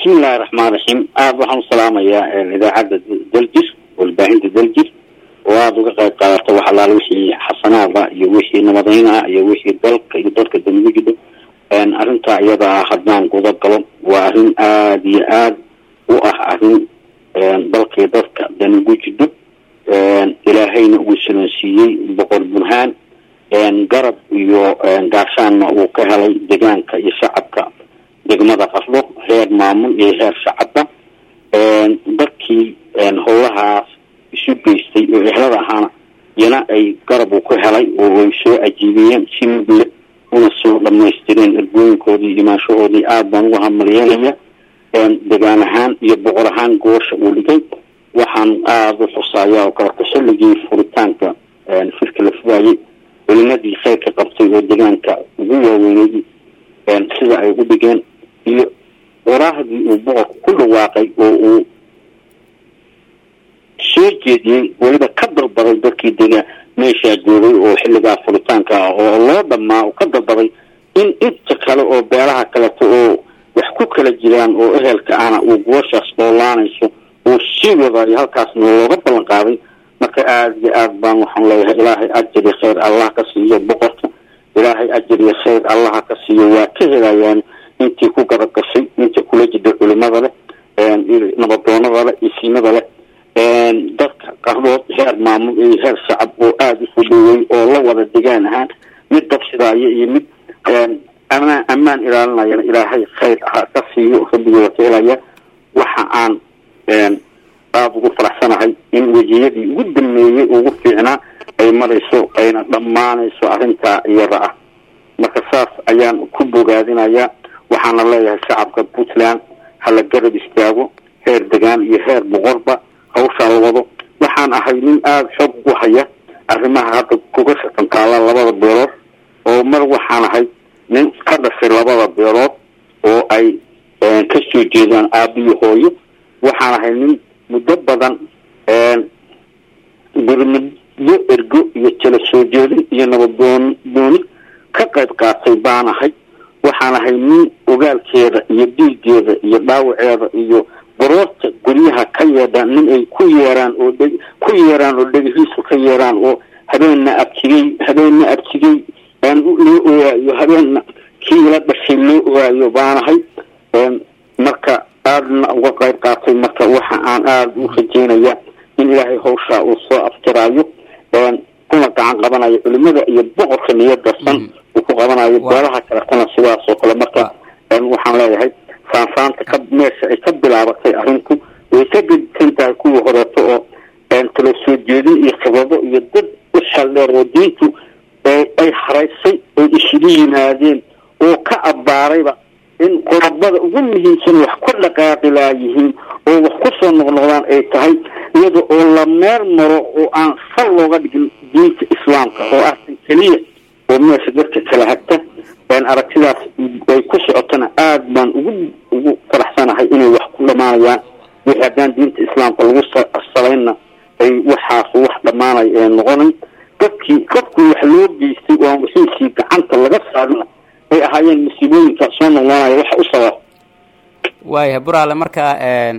bismillahi raxmaan raxiim aada waxaan u salaamayaa idaacadda daljir walbaahinta daljir oo aada uga qayb qaadata wax allaala wixii xasanaada iyo wixii nabadayna ah iyo wixii dalka iyo dalka damigu jidho arrintaa iyada ah haddaan guda galo waa arrin aada iyo aada u ah arrin dalkii dadka damigu jidho ilaahayna uu silansiiyey boqor burhaan garab iyo gaashaanna uu ka helay deegaanka iyo shacabka degmada qasbo heer maamul iyo heer shacabba dadkii howlahaas isu geystay oo ehlada ahaana iyana ay garab uu ku helay oo ay soo ajiibiyeen si mudle una soo dhamaystireen ergooyinkoodii imaanshahoodii aada baan uga hamaliyeelaya degaan ahaan iyo boqor ahaan goosha uu dhigay waxaan aada u xusaaya oo kale tasalligii furitaanka shirka la fugaayay culimadii khayrka qabtay oo deegaanka ugu waaweynay sida ay u dhigeen iyo qoraahdii uu boqorku ku dhawaaqay oo uu soo jeediyey weliba ka dalbaday dadkii degaan meeshaa joogay oo xilligaa furitaanka ah oo loo dhamaa oo ka dalbaday in inta kale oo beelaha kaleto oo wax ku kala jiraan oo ehelka ahna uu gooshaas oolaanayso uu sii wadayo halkaasna looga ballan qaaday marka aada iyo aad baan waxaan leeyahay ilaahay ajari khayr allah ka siiyo boqorka ilaahay ajar iyo khayr allaha ka siiyo waa ka helayaan intii ku garab gashay inta kula jida culimada leh nabadoonada leh isiinada leh dadka qardood heer maamul iyo heer shacab oo aada isu dhaweey oo la wada degaan ahaan mid dabsidaayo iyo mid amaan ammaan ilaalinayana ilaahay khayr ha ka siiyo rabbigooda ka helaya waxa aan aada ugu faraxsanahay in wejiyadii ugu dameeyey ugu fiicnaa ay marayso ayna dhammaanayso arrintaa iyada ah marka saas ayaan ku bogaadinayaa waxaana leeyahay shacabka puntland hala garab istaago heer degaan iyo heer boqorba hawshaa la wado waxaan ahay nin aada xoog ugu haya arrimaha hadda kuga shatantaala labada beelood oo mar waxaan ahay nin ka dhashay labada beelood oo ay ka soo jeedaan aabiyo hooyo waxaan ahay nin muddo badan gurmudyo ergo iyo tala soo jeedin iyo nabadoon dooni ka qayb qaatay baan ahay waxaan ahay nin ogaalkeeda iyo dhiigeeda iyo dhaawaceeda iyo baroorta guryaha ka yeedha nin ay ku yeeraan oo dhe ku yeeraan oo dhegihiisu ka yeeraan oo habeenna abtigey habeenna abtigey aan loo ogaayo habeenna kii ila dhashay loo ogaayo baanahay marka aadana uga qayb qaatay marka waxa aan aada u rajeynaya in ilaahay hawshaa uu soo aftiraayo kuna gacan qabanayo culimada iyo boqorka niyaddarsan uu ku qabanayo beelaha kaletana sidaas oo kale marka waxaan leeyahay saansaanta ka meesha ay ka bilaabatay arrinku way ka gedisan tahay kuwii horeeto oo kala soo jeedin iyo khibrado iyo dad u xeldheer oo diintu ay haraysay oo isugu yimaadeen oo ka abbaarayba in qodobada ugu muhiimsan wax ku dhaqaaqi laayihiin oo wax ku soo noqnoqdaan ay tahay iyada oo la meer maro oo aan sal looga dhigin diinta islaamka oo ahsan keliya oo meesha dadka kala hagta aragtidaas ay ku socotana aada baan ugu ugu faraxsanahay inay wax ku dhamaanayaan wixii haddaan diinta islaamka lagu salaynna ay waxaas wax dhamaanay ee noqonayn dadkii qofkii wax loo geystay oo aan wixiisii gacanta laga saarina ay ahaayeen musiibooyinka soo noqnoonaya waxa u sabab waaya buraale marka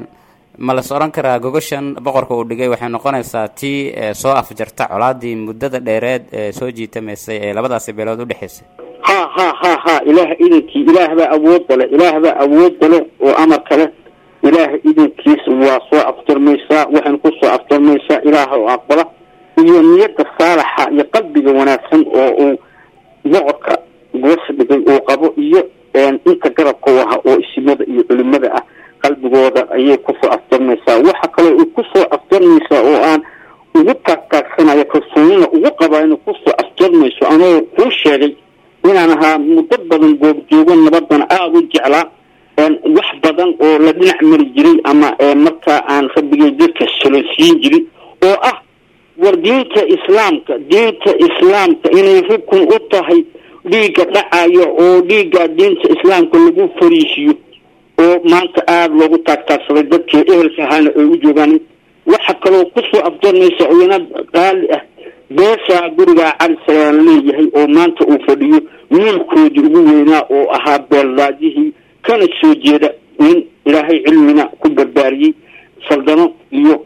ma las odhan karaa gogoshan boqorka uu dhigay waxay noqonaysaa tii soo afjarta colaadii muddada dheereed ee soo jiitamaysay ee labadaasi beelood udhexaysay ha ha ha ha ilaah idinkii ilaah baa awoodda leh ilaah baa awoodda leh oo amarka leh ilaah idinkiis waa soo afjarmaysaa waxayna ku soo afjarmaysaa ilaah oo aqbala iyo niyadda saalaxa iyo qalbiga wanaagsan oo uu boqorka goosha dhigay uu qabo iyo inta garabka u aha oo isimada iyo culimada ah qalbigooda ayay kusoo afjarmaysaa waxa kaloo ay kusoo afjarmaysaa oo aan ugu taagtaagsanaya kalsoonina ugu qabaa inay kusoo afjarmayso anoo kuu sheegay inaan ahaa muddo badan goobjoogo nabadana aada u jeclaa wax badan oo la dhinac mari jiray ama markaa aan rabbigay dadka solonsiin jirin oo ah war diinta islaamka diinta islaamka inay rukun u tahay dhiigga dhacayo oo dhiigga diinta islaamka lagu fariisiyo oo maanta aada loogu taagtaagsaday dadkii ehelka ahaana ay u joogaan waxa kaloo kusoo afjarmaysa oyana qaali ah beeshaa gurigaa cali salaan leeyahay oo maanta uu fadhiyo wiilkoodii ugu weynaa oo ahaa beeldaajihii kana soo jeeda nin ilaahay cilmina ku barbaariyey saldano iyo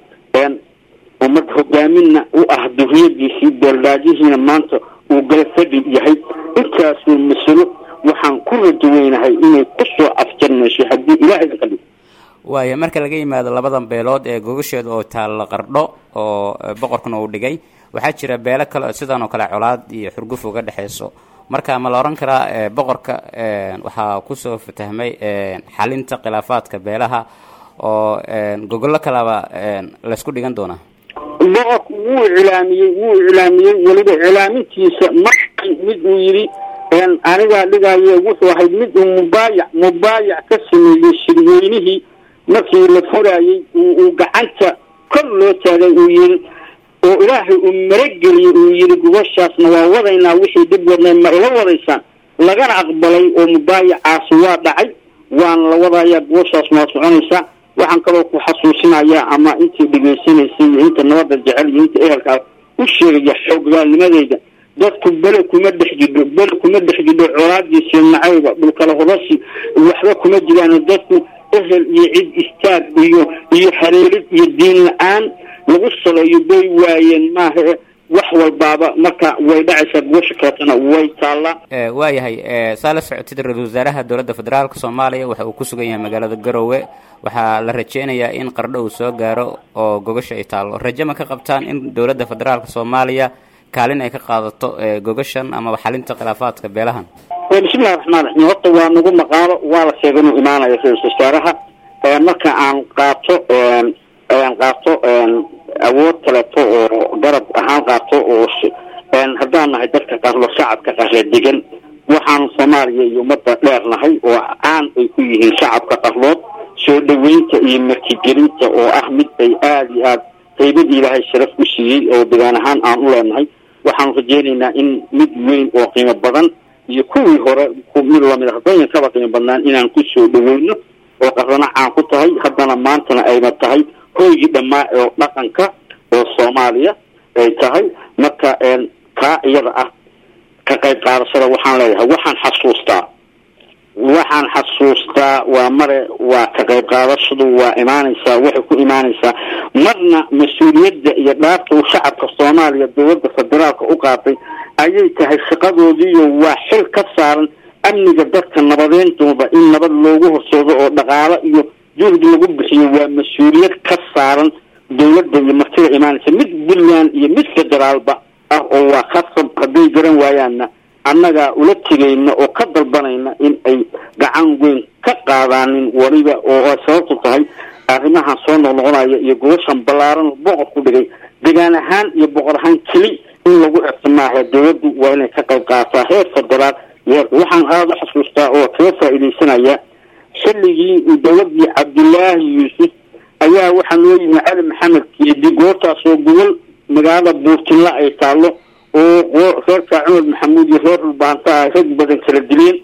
ummad hogaaminna u ah duriyadiisii beeldaajihiina maanta uu gala fadhi yahay intaasuu masalo waxaan ku rajaweynahay inay kusoo afjarmayso haddii ilaahay ka dhigo waaya marka laga yimaado labadan beelood ee gogasheeda oo taalla qardho oo boqorkuna uu dhigay waxaa jira beelo kale oo sidan oo kale colaad iyo xurguf uga dhexeyso marka ma la oran karaa boqorka waxaa kusoo fatahmay xalinta khilaafaadka beelaha oo gogollo kalaba laysku dhigan doonaa boqorku wuu iclaamiyey wuu iclaamiyey weliba iclaamintiisa ma mid uu yidhi anigaa dhigayo wuxuu ahayd mid uu mubaayac mubaayac ka sameeyey shirweynihii markii la furaayey uu gacanta kor loo taagay uu yidhi oo ilaahay uu marageliyey uu yidhi gubashaasna waa wadaynaa wixii dhib wadnay ma ila wadaysaan lagana aqbalay oo mubaayacaasi waa dhacay waana la wadayaa gubashaasna waa soconaysaa waxaan kaloo ku xasuusinayaa ama intii dhegaysanaysay iyo inta nabadda jecel iyo inta ehelkaa u sheegaya xooggaalnimadeyda dadku bele kuma dhex jidho bele kuma dhex jidho colaadiisi nacayba dhulkala hodashi waxba kuma jiraan dadku ehel iyo cid istaag iyo iyo hareerid iyo diin la-aan lagu saleeyo bay waayeen maaha wax walbaaba marka way dhacaysaa gubasha kaletana way taallaa waayahay saa la socotid ra-isul wasaaraha dowladda federaalka soomaaliya waxa uu ku sugan yahay magaalada garowe waxaa la rajeynayaa in qardho uu soo gaaro oo gogasha ay taallo raje ma ka qabtaan in dowladda federaalka soomaaliya kaalin ay ka qaadato gogashan amaba xalinta khilaafaadka beelahan bismillahi raxmaan raxiim horta waa nagu maqaalo waa la sheegay inuu imaanayo ra-isul wasaaraha marka aan qaato aan qaato awood kaleeto oo garab ahaan qaato oo haddaan nahay dadka qarlo shacabka qarle degan waxaan soomaaliya iyo ummadda dheer nahay oo caan ay ku yihiin shacabka qarlood soo dhaweynta iyo martigelinta oo ah mid ay aada iyo aada qaybadii ilaahay sharaf u siiyey oo degaan ahaan aan u leenahay waxaanu rajeynaynaa in mid weyn oo qiimo badan iyo kuwii hore mid lamid a haddooyin kaba qiimo badnaan inaan kusoo dhaweyno oo qarrana caan ku tahay haddana maantana ayna tahay hoygii dhammaa oo dhaqanka oo soomaaliya ay tahay marka kaa iyada ah ka qayb qaadashada waxaan leeyahay waxaan xasuustaa waxaan xasuustaa waa mare waa ka qayb qaadashadu waa imaanaysaa waxay ku imaanaysaa marna mas-uuliyadda iyo dhaarta uu shacabka soomaaliya dowladda federaalka u qaatay ayay tahay shaqadoodiiyo waa xil ka saaran amniga dadka nabadeyntooda in nabad loogu horseedo oo dhaqaalo iyo juhdi lagu bixiyo waa mas-uuliyad ka saaran dowladda iyo martida imaanaysa mid puntland iyo mid federaalba ah oo waa khasab hadday garan waayaanna annagaa ula tegayna oo ka dalbanayna in ay gacan weyn ka qaadaanin weliba oo ay sababtu tahay arrimahan soo noqnoqonaya iyo gobashan ballaaran oo boqor ku dhigay degaan ahaan iyo boqor ahaan keli in lagu xirto maaha dowladdu waa inay ka qayb qaadataa heer federaal iyo waxaan aada u xasuustaa oo kaga faa'iidaysanaya xilligii dowladii cabdilaahi yuusuf ayaa waxaa loo yimi cali maxamed keedi goortaas oo gobol magaalada buurtinla ay taallo oo reerka cumar maxamuud iyo reer dhulbaanta ay rag badan kala dileen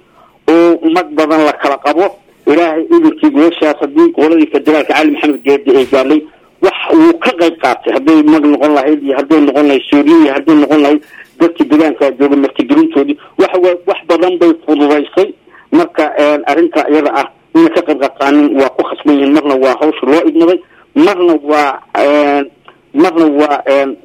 oo mag badan la kala qabo ilaahay idinkii gobashaas haddii goboladii federaalka cali maxamed geedi ay gaadhay wax wuu ka qayb qaatay hadday mag noqon lahayd iyo hadday noqon lahayd suuriya iyo hadday noqon lahayd dadkii deegaankaa jooga martigelintoodii wax wax badan bay fududaysay marka arrinta iyada ah inay ka qayb qaataanin waa ku khasban yihiin marna waa hawsha loo idmaday marna waa marna waa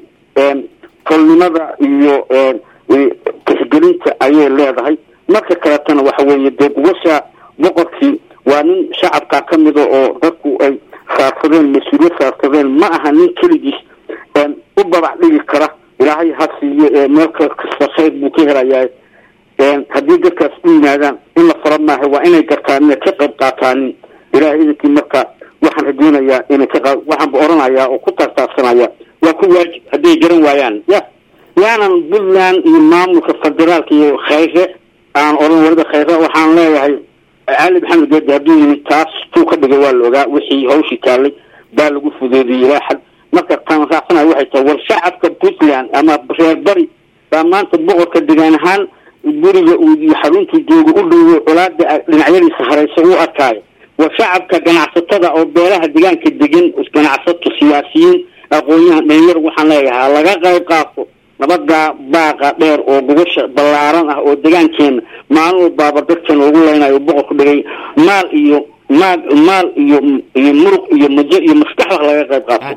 tolnimada iyo tixgelinta ayay leedahay marka kaletana waxa weeye dee gubasha boqorkii waa nin shacabkaa ka mida oo dadku ay saarsadeen mas-uuliyad saarsadeen ma aha nin keligiis u babac dhigi kara ilaahay ha siiyo meel kasta khayr buu ka helayaa haddii dadkaas u yimaadaan in la fara maaha waa inay gartaan inay ka qayb qaataanin ilahay idinkii marka waxaan rajeynayaa inay ka qa waxaanba oranayaa oo ku taartaarsanaya waa ku waajib hadday garan waayaan ya yaanan puntland iyo maamulka federaalka iyo khayre aan oran waliba khayre waxaan leeyahay cali maxamed geedi hadduu yimid taas tuu ka dhigay waa la ogaa wixii hawshii taallay baa lagu fudeediyey ilaa xad marka taan raacsanayo waxay tahay war shacabka puntland ama reer bari baa maanta boqorka degaan ahaan guriga uu iyo xaruntuu jooga u dhowo colaada dhinacyadiisa hareysa u arkaayo war shacabka ganacsatada oo beelaha deegaanka degan ganacsato siyaasiyiin aqoon-yahan dhalinyar waxaan leeyahay laga qayb qaato nabadaa baaqa dheer oo gubasha ballaaran ah oo degaankeena maalin walbaaba dadkan ugu leynayo boqorku dhigay maal iyo maal maal iyo iyo muruq iyo majo iyo maskax wax laga qayb qaato